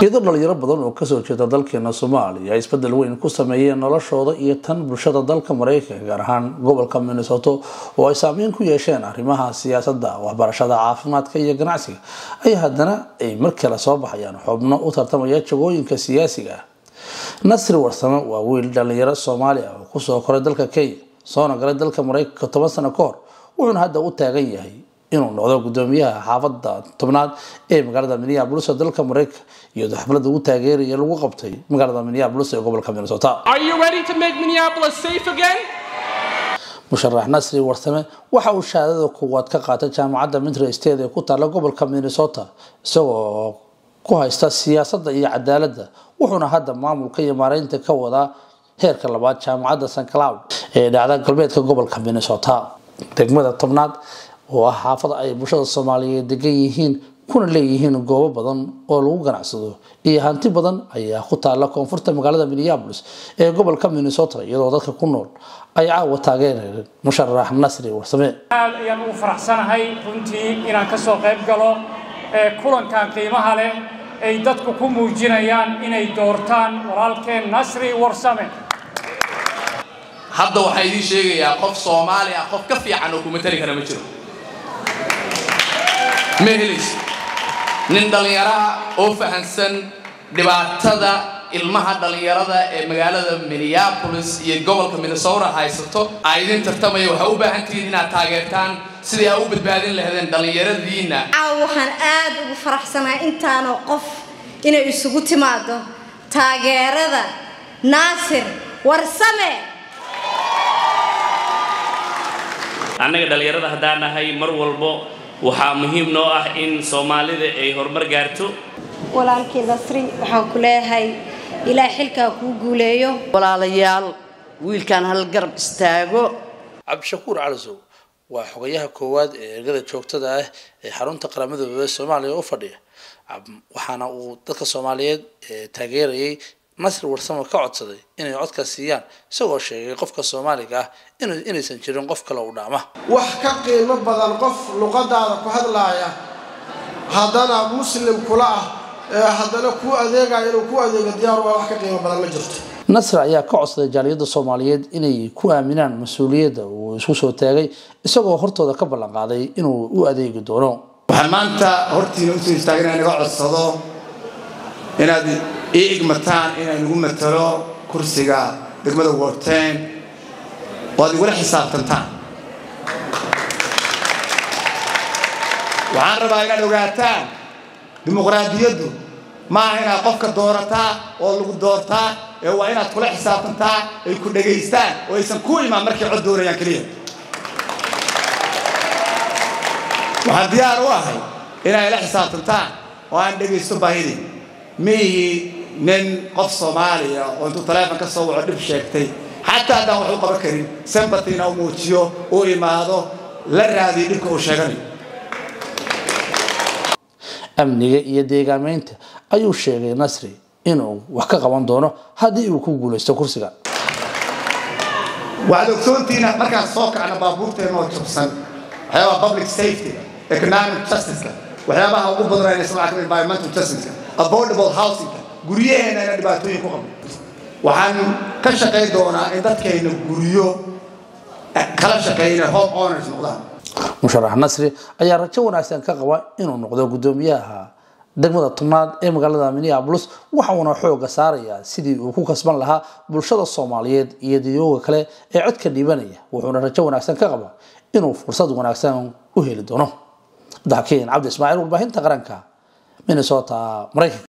iyadoo dhalinyaro badan oo kasoo jeeda dalkeena soomaaliya ay isbedel weyn ku sameeyeen noloshooda iyo tan bulshada dalka mareykanka gaar ahaan gobolka minnesota oo ay saameyn ku yeesheen arrimaha siyaasadda waxbarashada caafimaadka iyo ganacsiga ay haddana ay mar kale soo baxayaan xubno u tartamaya jagooyinka siyaasiga ah nasri warsame waa wiil dhalinyaro soomaali ah oo kusoo koray dalka kenya soona galay dalka mareykanka toban sano ka hor wuxuuna hadda u taagan yahay inuu noqdo gudoomiyaha xaafada tobnaad ee magaalada minneapolis ee dalka mareykanka iyadoo xaflada ugu taageeraya lagu qabtay magaalada minneapolis ee gobolka minnesota Are you ready to make Minneapolis safe again? musharax nasri warsame waxa uu shahaadada koowaad ka qaatay jaamacadda mitry state ee ku taalla gobolka minnesota isagoo ku haysta siyaasadda iyo cadaaladda wuxuuna hadda maamulka iyo maareynta ka wadaa heerka labaad jaamacadda st cloud ee dhacda galbeedka gobolka minnesota degmada tobnaad oo ah xaafada ay bulshada soomaaliyeed degan yihiin kuna leeyihiin goobo badan oo lagu ganacsado iyo hanti badan ayaa ku taala koonfurta magaalada minneapolis ee gobolka minnesota iyadoo dadka ku nool ay caawa taageereen musharax nasri warsame aad ayaan ugu faraxsanahay runtii inaan ka soo qayb galo ee kulankan qiimaha leh ay dadku ku muujinayaan inay doortaan walaalkeen nasri warsame hadda waxaan idiin sheegayaa qof soomaali ah qof ka fiican oo kuma tali kara ma jiro ma helayso nin dhallinyaraha oo fahansan dhibaatada ilmaha dhallinyarada ee magaalada minneapolis iyo gobolka minnesota haysato aa idin tartamaya waxaa u baahan tihiin inaad taageertaan sidii aa u badbaadin lahaydeen dhallinyaradiinna caawa waxaan aad ugu faraxsanahay intaanoo qof inay isugu timaado taageerada naasir warsame annaga dhallinyarada haddaan nahay mar walbo waxaa muhiim noo ah in soomaalida ay horumar gaarto walaalkii nasri waxaan ku leeyahay ilaa xilkaa kuu guuleeyo walaalayaal wiilkan hal garab istaago cabdishakuur calisow waa xogayaha koowaad ee ergada joogtada ah ee xarunta qaramada midoobey soomaaliya u fadhiya waxaana uu dadka soomaaliyeed ee taageerayay nasri warsamo ka codsaday inay codka siiyaan isagoo sheegay qofka soomaaliga ah inaysan jirin qof kale u dhaama wax ka qiimo badan qof luqadaada ku hadlaaya haddana muslim kula ah ee haddana kuu adeegaya inuu ku adeego diyaar waa wax ka qiimo badan ma jirto nasr ayaa ka codsaday jaaliyadda soomaaliyeed inay ku aaminaan mas-uuliyadda uu isku soo taagay isagoo hortooda ka ballan qaaday inuu u adeegi doono waxaan maanta hortiina usoo istaagay inaan naga codsado inaad ii igmataan inaan igu matalo kursiga degmada worten oo aad igula xisaabtantaan waxaan rabaa inaad ogaataan dimuqraadiyaddu ma aha inaad qofka doorataa oo lagu doortaa ee waa inaad kula xisaabtantaa ay ku dhegaystaan oo aysan ku imaan markay cod doonayaan keliya waxaan diyaar u ahay inay ila xisaabtantaan oo aan dhegaysto baahidii miihi nin qof soomaaliya oo intuu taleefon ka soo waco dhib sheegtay xataa haddaan wax u qaban karin sembatina u muujiyo u imaado la raadiyo dhibka uu sheeganayo amniga iyo deegaameynta ayuu sheegay nasri inuu wax ka qaban doono haddii uu ku guulaysto kursiga waxaad ogsoontiina markaan soo kacna baabuurteena oo jabsan waxyaabaha public safety economic justice waxyaabaha ugu badanaysa waxaa kamid environmental justice affordable housing guryaheena ina dhibaatooyin ku qabno waxaan ka shaqayn doonaa in dadkayna guryo kala shaqeeyna home owners noqdaan musharax nasri ayaa rajo wanaagsan ka qaba inuu noqdo gudoomiyaha degmada tobnaad ee magaalada minneapolis waxa uuna xooga saarayaa sidii uu ku kasban lahaa bulshada soomaaliyeed iyo dadooga kale ee codka dhiibanaya wuxuuna rajo wanaagsan ka qaba inuu fursad wanaagsan u heli doono daxkiin cabdi ismaaciil warbaahinta qaranka minnesota maraykanka